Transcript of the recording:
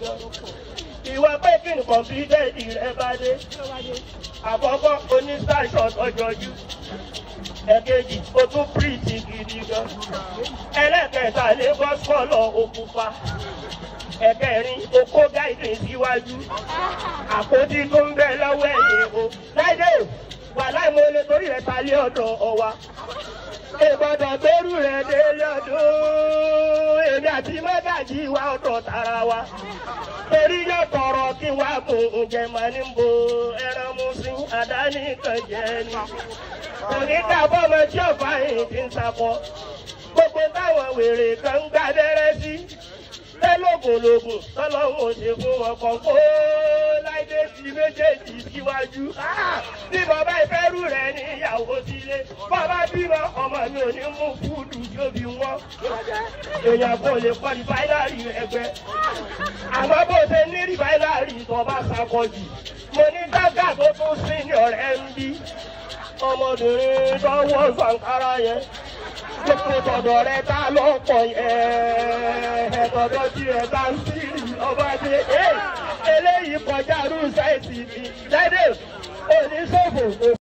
gan. ìwọ pé kí ni kọ̀ǹpútẹ́ẹ̀dì rẹ bá dé. àkọ́kọ́ oní starshot ọjọ́jú. ẹ̀kejì o tún pírìtì gidi gan. ẹlẹ́kẹ̀ẹ́ta lé bọ́sùkọ̀lọ̀ òkúpa. ẹ̀kẹrin okó gáìdì síwájú. àpótí tó ń bẹ lọ́wọ́ ẹ̀yìn o. láìdé wà láì mo lè torí rẹ̀ ta lé ọ̀dọ̀ ọwa ìgbọ́dọ̀ gbẹ́rù rẹ̀ délé ọdún èmi àti mọ́gàjì wa ọ̀dọ̀ tara wa torí yóò tọrọ kí wá mú oúnjẹ máa ní bo ẹran mú sí àdáni kan jẹ ni òní kábọ̀ ọmọ tí ọ̀fà yìí ti ń sakọ gbogbo táwọn wèrè kan ń gbàdẹ́rẹ́ sí lẹ́lọ́gùnlógún tọ́lọ́hún ò ṣe fún wọn kan kó láìdé sí méjèèjì síwájú. bí bàbá ìfẹ́rù rẹ̀ ní ìyàwó sílé bàbá bímọ ọmọ mi ò ní mú fúdù tóbi wọn. èèyàn kò lè kọ́ ní fáìlárì ẹgbẹ́. àmọ́ bó ṣe ní rí fáìlárì tó bá sakọjù. mo ní gágà tó tún sí ní ọ̀rẹ́ ń bí. ọmọbìnrin tó wọ́ sànkárá yẹn gbogbo tọ̀dọ̀ rẹ tá lọ́pọ̀ yẹn ẹ̀tọ̀dọ̀ tí ẹ bá ń sírì ọba dé eléyìí kọjá rúùsáìtì mi lẹ́dẹ̀ oníṣòfò.